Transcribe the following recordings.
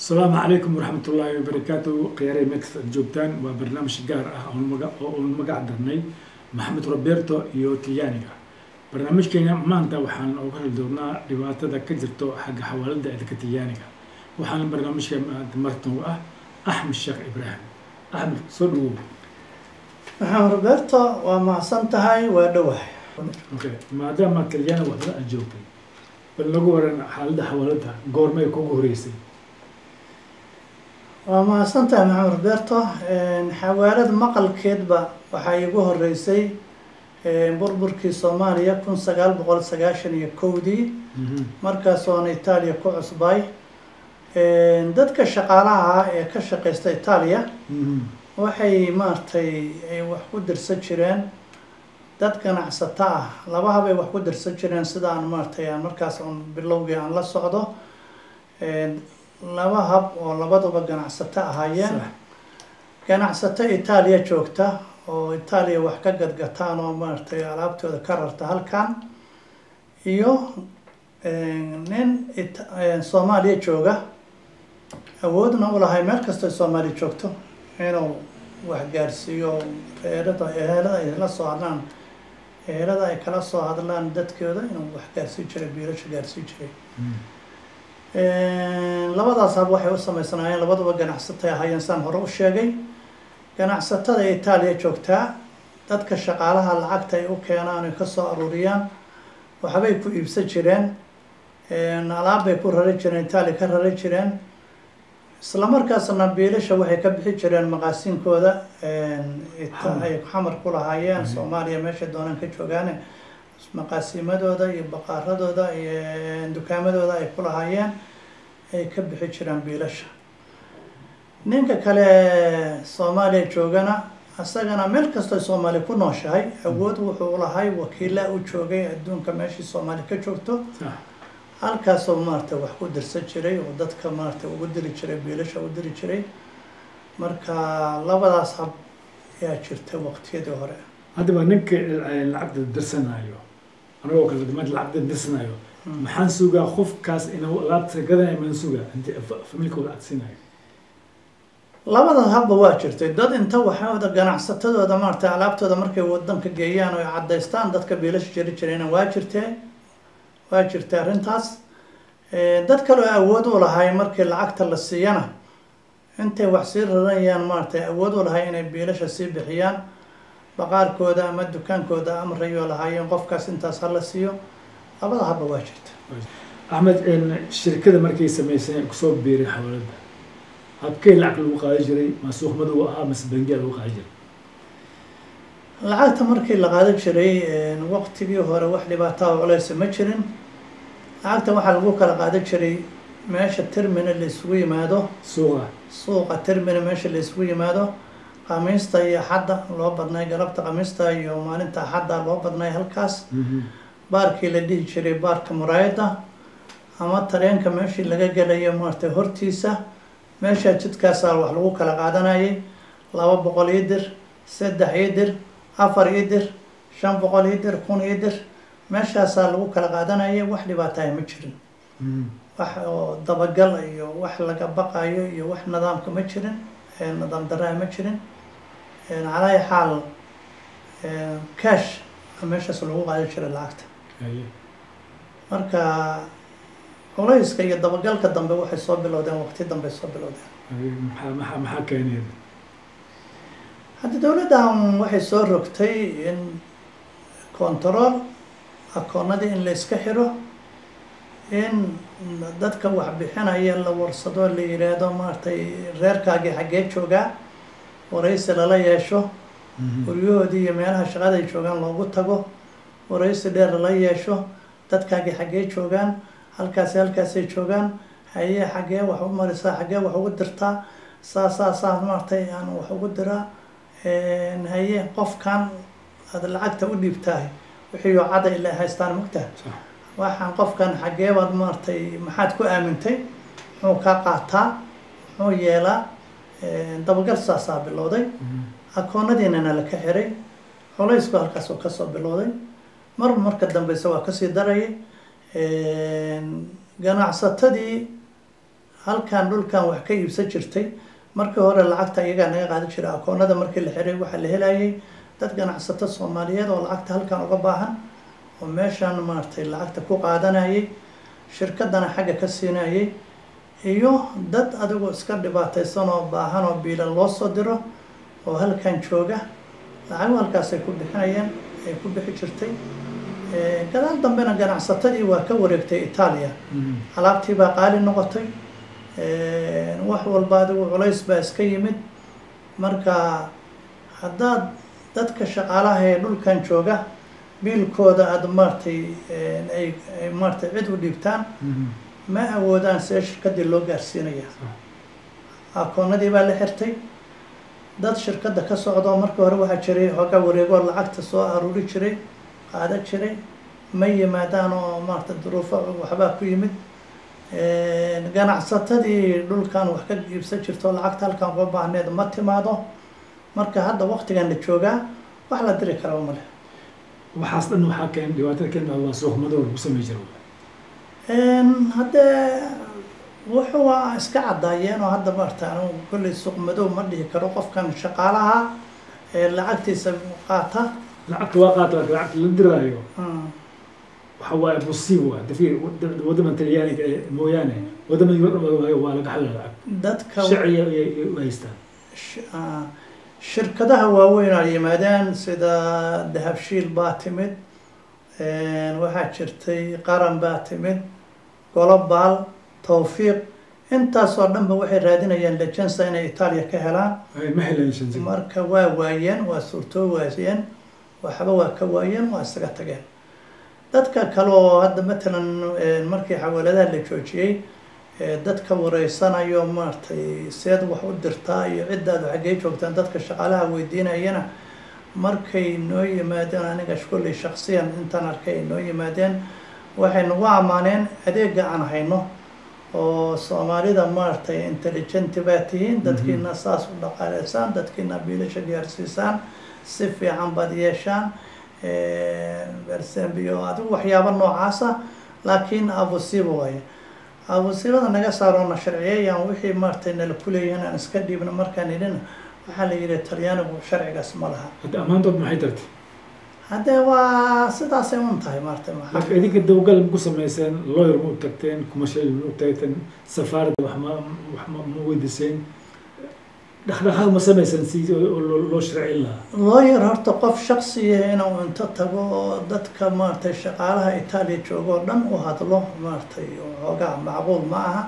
asalaamu calaykum waraxmat ullaahi wabarakaatu khiyaarey meelkasta aad joogtaan waa barnaamij gaar ah oon maga- oo uun magac darnay maxamed roberto iyo tiyaaniga barnaamijkeena maanta waxaan uga hadli doonaa dhibaatada ka jirto xagga xawaalada eedka tiyaaniga waxaana barnaamijka maanta martan u ah axmed sheekh ibraahim axmed soo dhawow maxamed roberto waa mahadsan tahay waa dhowahay okay maadaama talyaani waxda aad joogtay bal nagu waran xaaladda xawaalada goormay kugu horeysay waa mahadsan tahay maxamed roberto xawaalad maqalkeedba waxaa iigu horeysay burburkii soomaaliya kun sagaal boqol sagaashan iyo kowdii markaas oona itaaliya ku cusbay dadka shaqaalaha ah ee ka shaqeysta itaaliya waxay maaragtay ay wax ku dirsan jireen dad ganacsato ah laba habay wax ku dirsan jireen sida aan maaragtay aan markaas un bilowgii aan la socdo laba hab oo labaduba ganacsato ahaayeen Sax. ganacsato itaaliya joogta oo itaaliya wax ka gadgataan oo maaragtay alaabtooda ka rarta halkan iyo nin It- soomaaliya jooga awoodna u lahay meel kastoo soomaaliya joogto inuu wax gaarsiiyo reerada ehelada ay la soo hadlaan ehelada ay kala soo hadlaan dadkooda inuu wax gaarsii jiray biilasha gaarsii jiray labadaas hab waxay u sameysanaayeen labaduba ganacsatay ahaayeen saan hore u sheegay ganacsatada itaaliya joogtaa dadka shaqaalaha lacagta ay u keenaan ay kasoo aruuriyaan waxbay ku iibsan jireen alaab bay ku rari jireen itaaliya ka rari jireen isla markaasna biilasha waxay ka bixi jireen maqaasiinkooda ita- ay xamar ku lahaayeen soomaaliya meeshay doonaan ka joogaane maqaasiimadooda iyo baqaaradooda iyo dukaamadooda ay ku lahaayeen ay ka bixi jireen biilasha ninka kale soomaaliya joogana isagana meel kastoo soomaaliya ku nooshahay awood wuxuu lahay wakiila u joogay adduunka meeshii soomaaliya ka joogto sax halkaasoo maaragtay wax ku dirsan jiray oo dadka maaragtay ugu diri jiray biilasha u diri jiray marka labadaas hab ayaa jirtay waqtiyadii hore haddaba ninka lacagta dirsanayo anagoo kale damaad lacagta dirsanayo maxaan sugaa qofkaas inuu alaabta gadanayo maan sugaa inti familkooda aad siinayo labada habba waa jirtay dad inta waxooda ganacsatadooda maaragtay alaabtooda markay wadanka geeyaan oo ay caddaystaan dadka biilasha jiri jirayna waa jirtee waa jirtay arrintaas dad kale oo awood u lahay markii lacagta la siiyana intay wax sii raranayaan maaragtay awood u lahay inay biilasha sii bixiyaan baqaarkooda ama dukaankooda amrayoo lahaayeen qofkaas intaas hala siiyo labada habba waa jirta axmed shirkada markay samaysay kusoo biiray xawaalada habkee lacag lagu qaadi jiray ma suuq madow ahaa mase bangiya lagu qaadi jiray lacagta markii la qaadan jiray waqtigii hore wax dhibaataa oo culeysa ma jirin lacagta waxaa lagu kala qaadan jiray meesha termina la isugu yimaado suuqa suuqa termina meesha la isugu yimaado khamiista iyo axadda loo badnay galabta khamiista iyo maalinta axadda loo badnay halkaas baarkii la dhihi jiray baarka muraayada ama tareenka meeshii laga gelayo maaragtay hortiisa meesha jidkaasaa wax lagu kala qaadanayay laba boqol ii dir saddex ii dir afar ii dir shan boqol ii dir kun ii dir meeshaasaa lagu kala qaadanayay wax dhibaataaya ma jirin wax oo dabagal iyo wax laga baqayo iyo wax nidaamka ma jirin nidaam daraa ma jirin calaa xaal cash meeshaas lagu qaadan jiray lacagta Haye. marka culayska iyo dabagalka dambe waxay soo bilowdeen waqti dambe soo bilowdeen Haye, maxaa maxaa maxaa keenaya hadda dowladdan waxay soo rogtay in control akoonadii in la iska xiro in dadka wax bixinaya la warsado la yiraahdo maaragtay reerkaagii xaggee joogaa waraysi lala yeesho guryahoodii iyo meelaha shaqada ay joogaan loogu tago waraysi dheer lala yeesho dadkaagii xaggee joogaan halkaasi halkaasay joogaan haye xaggee wax u marisaa xaggee wax ugu dirtaa saa saa saa maaragtay aan wax ugu diraa haye qofkan aad lacagta u dhiibtahay wixii oo cada ilaa haystaan mogtaha sax waxaan qofkan xaggee baad maaragtay maxaad ku aamintay muxuu kaa qaataa muxuu yeelaa dabagal saasaa bilowday akoonadiinana la ka xiray culaysku halkaas oo kasoo bilowday mar marka dambeyse waa kasii darayay ganacsatadii halkan dhulkan wax ka iibsan jirtay markii hore lacagta iyagaa naga qaadan jiray akoonada markii la xiray waxaa la helayay dad ganacsato soomaaliyeed oo lacagta halkan uga baahan oo meeshan maaragtay lacagta ku qaadanayay shirkadana xagga ka siinayay iyo dad adigu iska dhibaataysan oo baahan oo biilan loo soo diro oo halkan jooga lacago halkaas ay ku bixinayeen ay ku bixi jirtay gadaal dambena ganacsatadii waa ka wareegtay itaaliya alaabtii baa qaali noqotay wax walba adigu culays baa iska yimid marka haddaad dadka shaqaalaha ee dhulkan jooga biilkooda aada maaragtay ay ay maaragtay cid u dhiibtaan ma awoodaan see shirkadii loo gaarsiinaya akoonadii baa la xirtay dad shirkadda ka socdo markii hore waxaa jiray hooga wareegoo lacagta soo aruuri jiray qaada jiray ma yimaadaan oo maarata duruufo waxbaa ku yimid ganacsatadii dhulkan wax ka iibsan jirto lacagta halkan uga baahneed ma timaado marka hadda waktigan la joogaa wax la diri karaa male waxaas dhan waxaa keen dhibaatada keen waa suuqmadoo lagu samey jira haddee wuxuu waa iska caddaayeen oo hadda maarata anigu kolley suuq madow ma dhihi karo qofkan shaqaalaha ee lacagtiisa qaata lacagta waa qaata laakiin lacagta la diraayo waxa waaye musiib waa dafiir waddaman talyaaniga ee mooyaane waddaman yurdhama waa laga xalila lacag dadka sharciga ayay u haystaan sh- ah, shirkadaha waaweyn ay yimaadeen sida dahabshiil baa timid waxaa jirtay qaran baa timid golobaal tawfiiq intaasoo dhanba waxay raadinayaan lejensa inay itaaliya ka helaan Ay, ma helayaan shansi marka waa waayeen waa suurtoo waayeen waxba waa ka waayeen waa isaga tageen dadka kale oo hadda matalan eh, markii xawaaladaha la joojiyey eh, dadka wareysanayo maaragtay seed wax u dirtaa iyo ciddaadu xaggee joogtaan dadka shaqaalaha weydiinayana markay noo yimaadeen aniga kolley shaksiyan intaan arkay ay noo yimaadeen waxay nagu ammaaneen adeega aan hayno oo soomaalida maaragtay intelligenti baa tihiin dadkiina saas u dhaqaaleysaan dadkiina biilasha gaarsiisaan si fiican baad yeeshaan bersembio adigu waxyaabo noocaasa laakiin abusiiba waaye abusiibada naga saaroona sharciyeeyaan wixii maaragtay nala kuleeyihiin aan iska dhiibno markaan idhin waxaa la yidhi talyaanigu sharcigaas ma laha hadda ammaantood maxay tartay haddee waa sidaasay un tahay maaragtay maxaa laakiin idinka dawgal ma ku samayseen lawyer ma u tagteen commercial ma u tagteen safaaradda wax ma wax ma ma weydiiseen dhaqdhaqaaq ma samayseen si oo loo loo sharcin lahaa lawyer horta qof shaksiya inuu inta tago oo dadka maaragtay shaqaalaha itaaliya jooga oo dhan u hadlo maaragtay xoogaa macquul ma aha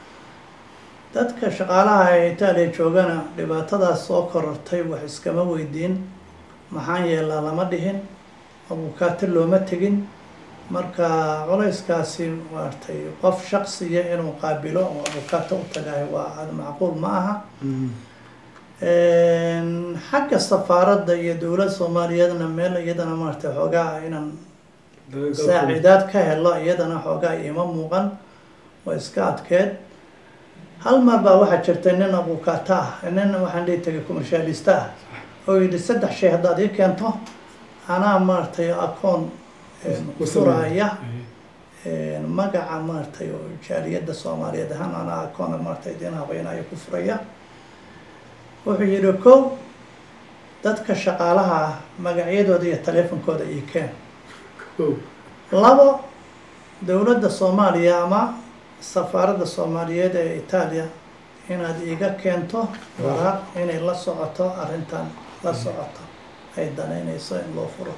dadka shaqaalaha ee itaaliya joogana dhibaatadaas soo korortay wax iskama weydiin maxaan yeelaa lama dhihin abukaati looma tegin marka culayskaasi maaragtay qof shaksiya inuu qaabilo oo abukaato u tagayo waa macquul ma aha xagga safaaradda iyo dowlad soomaaliyeedna meel iyadana maaragtay xoogaa inaan saaciidaad ka helo iyadana xoogaa ima muuqan waa iska adkeed hal mar baa waxaa jirtay nin abukaata ah nin waxaan dhihi tagay commercialista ah oo yidhi saddex shay haddaad ii keento anaa maaragtay akoon furaya magaca maaragtay oo jaaliyadda soomaaliyeed ahaan anaa akoon maaragtay idin habeynaya ku furaya wuxuu yidhi kow dadka shaqaalaha ah magacyadooda iyo taleefonkooda ii keen labo dowladda soomaaliya ama safaaradda soomaaliyeed ee itaaliya inaad iiga keento waraaq inay la socoto arrintan la socoto ay danaynayso in loo furo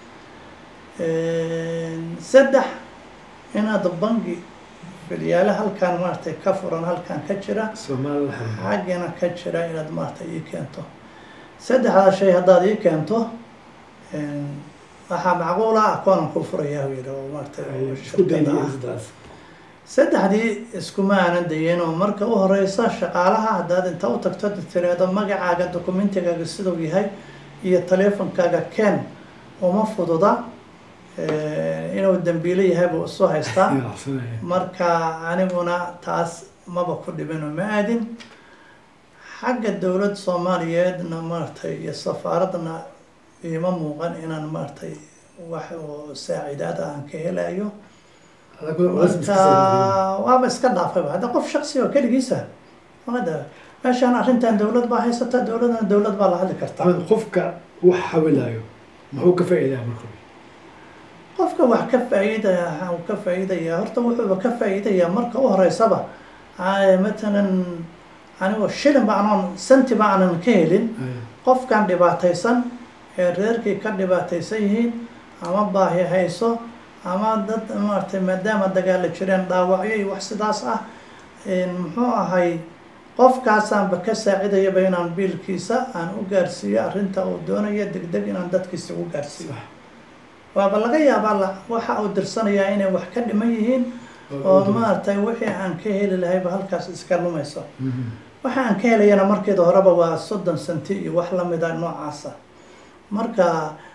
saddex inaad bangi filyaale halkaan maaragtay ka furan halkaan ka jira soomaalida xaggana ka jira inaad maaragtay ii keento saddexdaa shay haddaad ii keento waxaa macquul ah akoonan ku furayaa yidhi oo maaragtay oo isku shirkada ah daydidaas saddexdii iskuma aanan dayin oo marka u horeysa shaqaalaha haddaad inta u tagto tiraahdo magacaaga dokumentigaaga siduu yahay iyo taleefonkaaga ken uma fududa inuu dambiilo yahay buu isu haystaa marka aniguna taas maba ku dhibino ma aadin xagga dowlad soomaaliyeedna maaragtay iyo safaaradna iima muuqan inaan maaragtay wax oo saaciidaad ah aan ka helayo marka waaba iska dhaafayba hadda qof shaksi oo keligiisa ada meeshaan arrintan dawlad baa haysata dawladna dawlad baa la hadli kartaa axmed qofka wax xawilayo muxuu ka faa'iidaa marka qofka wax ka faa'iidaya waxa uu ka faa'iidaya horta wuxuuba ka faa'iidayaa marka u horeysaba matalan anigoo shilin ba anoon santi ba aanan ka helin qofkan dhibaataysan ee reerkii ka dhibaataysan yihiin ama baahi hayso ama dad maaragtay maadaama dagaala jireen dhaawacyo iyo wax sidaas ah muxuu ahay qofkaasaanba ka saacidayaba inaan biilkiisa aan u gaarsiiyo arrinta uu doonayo deg deg inaan dadkiisa u gaarsiiyo waaba laga yaabaa la waxa uu dirsanayaa inay wax ka dhiman yihiin oo maaragtay wixii aan ka heli lahayba halkaas iska lumayso waxa aan ka helayana markeeda horeba waa soddon senti iyo wax lamida noocaasa marka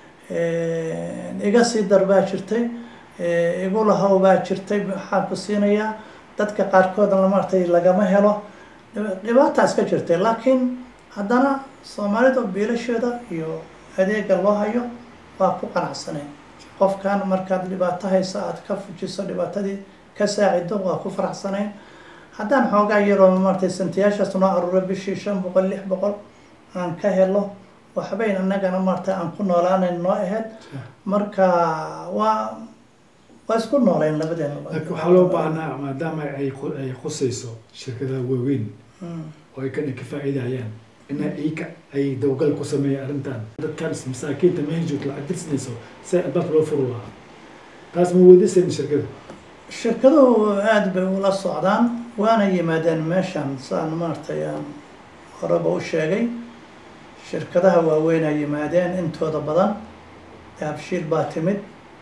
iga sii dar baa jirtay igu lahow baa jirtay waxaan ku siinayaa dadka qaarkoodna maaragtay lagama helo dhibaataa iska jirtay laakiin haddana soomaalida biilasheeda iyo adeega loo hayo waa ku qanacsaneen qofkan markaad dhibaato haysa aad ka fujiso dhibaatadii ka saacido waa ku faraxsanayn haddaan xoogaa yaroo maaragtay santiyaashaas noo aruuro bishii shan boqol lix boqol aan ka helo waxbayn annagana maaragtay aan ku noolaanayn noo ahayd marka waa waa isku noolayn labadeena laakiin waxaa loo baahnaa maadaama ay ay khusayso shirkadaha waaweyn oo ay kana ka faa'iidayaan in iyka ay dawgal ku sameeyaan arrintan dadkan masaakiinta meel joogto lacag dirsanayso si albaabka loo furi lahaa taas ma weydiisayn shirkada shirkaduhu aada bay ula socdaan waana yimaadeen meeshan saan maaragtay aan horeba u sheegay shirkadaha waaweynaa yimaadeen intooda badan daabshiil baa timid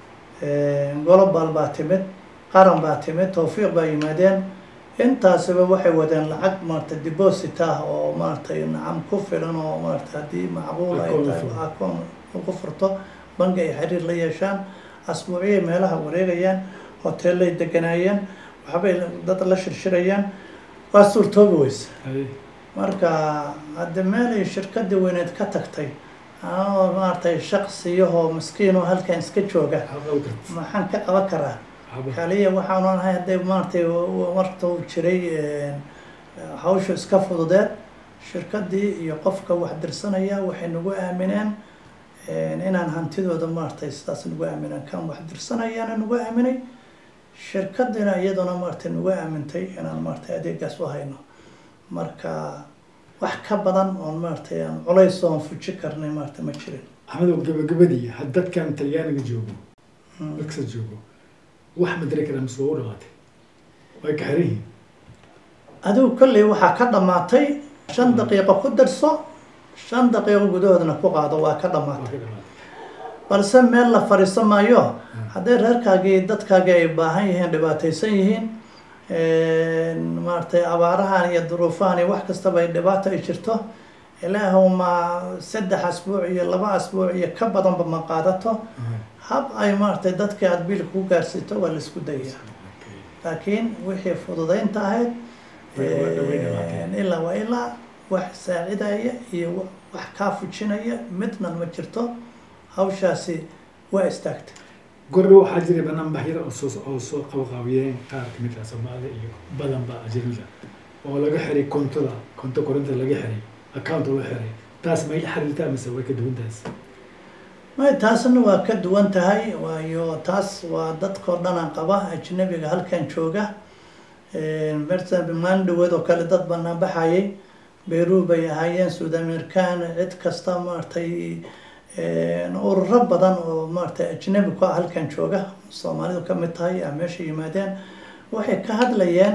global baa timid qaran baa timid tawfiiq baa yimaadeen intaasiba waxay wadeen lacag maaragtay deposit ah oo maaragtay nacam ku filan oo maaragtay haddii macquul ay tahay akoon ugu furto bangi ay xiriir la yeeshaan asbuuciyay meelaha wareegayaan hoteellay deganaayeen waxbay dad la shirshirayaan waa suurtoobi weyse marka hadde meelay shirkadii weyneed ka tagtay anoo maaragtay shaqsiyahoo miskiin oo halkan iska jooga maxaan ka qaban karaa kaliya waxaanu ahay hadday maaragtay warta uu jiray hawsha iska fududeed shirkadii iyo qofka wax dirsanaya waxay nagu aamineen inaan hantidooda maaragtay sidaas nagu aamineen kan wax dirsanayaana nagu aaminay shirkadina iyaduna maaragtay nagu aamintay inaan maaragtay adeegaas u hayno marka wax ka badan oon maaragtay aan culays oon fuji karnay maaragtay ma jirin axmedow gabagabadii had dadkan talyaaniga joogo dadkasa joogo wax ma diri karaa mise waa u dhamaatay way ka xiran yihiin adigu kolley waxaa ka dhamaatay shan daqiiqo ku darso shan daqiiqo gudahoodna ku qaado waa ka waa dhamaatay ka dhamaatay balse meel la fadhiisan maayo hadday reerkaagii dadkaagii ay baahan yihiin dhibaataysan yihiin maaragtay abaarahan iyo duruufahan iyo wax kastaba ay dhibaato ay jirto ilaahu ma saddex asbuuc iyo laba asbuuc iyo ka badanba ma qaadato hab ay maaragtay dadka aada biilka ku gaarsiito waa la isku dayaa laakiin wixii fududaynta ahayd ilaa waa ilaa wax saacidaya iyo wax kaa fujinaya midna ma jirto hawshaasi waa istaagtay gorre waxaa jiray banaanbaxyada oo soo oo soo qabaqaabiyeen qaar kamid ah soomaalida iyo badan ba ajnabiga oo laga xiray kontoda konto korinta laga xiray account oo la xiray taas may la xiriirtaa mise way ka duwan taas may taasna waa ka duwan tahay waayo taas waa dadkao dhanaan qaba ajnabiga halkan jooga mersan maalin dhaweed oo kale dad banaan baxayay beru bay ahaayeen suud american cid kasta maaragtay ururo badan oo maaragtay ajnabi ku ah halkan jooga soomaalidu ka mid tahay aa meesha yimaadeen waxay ka hadlayeen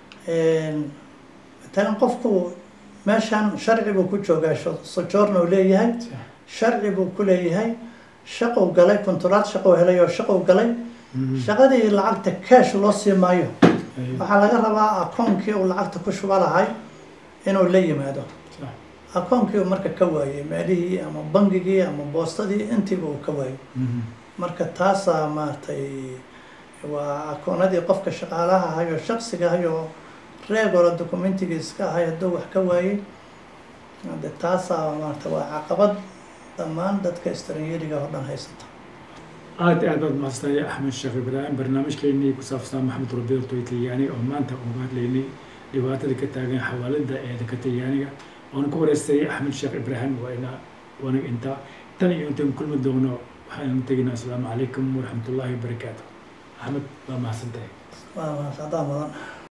matalan qofku meeshan sharci buu ku joogaa sojourn uu leeyahay sharci buu ku leeyahay shaqou galay konturaad shaqou helay oo shaqou galay shaqadii lacagta cash loo sii maayo waxaa laga rabaa akoonkii uu lacagta ku shuba lahay inuu la yimaado akoonkii uu marka ka waayey meelihii ama bangigii ama boostadii intiiba uu ka waayey marka taasaa maaragtay waa akoonadii qofka shaqaalaha ahayo shaksiga ahayo reegoola documentiga iska ahay hadduu wax ka waayey de taasaa maarata waa caqabad dhammaan dadka istranyeeriga oo dhan haysata aad iyo aad baad mahadsantahay axmed sheekh ibraahim barnaamijkeenii ku saabsan maxamed roberto iyo talyaaniga oo maanta uga hadlaynay dhibaatada ka taagan xawaalada ee dalka talyaaniga oona ku wareystay axmed sheekh ibraahim waa ina wanig intaa tan iyo intaan kulmi doono waxaanu teginaa asalaamu calaykum waraxmatullaahi wabarakaatu axmed waa mahadsantahay waa mahadsantaa mudan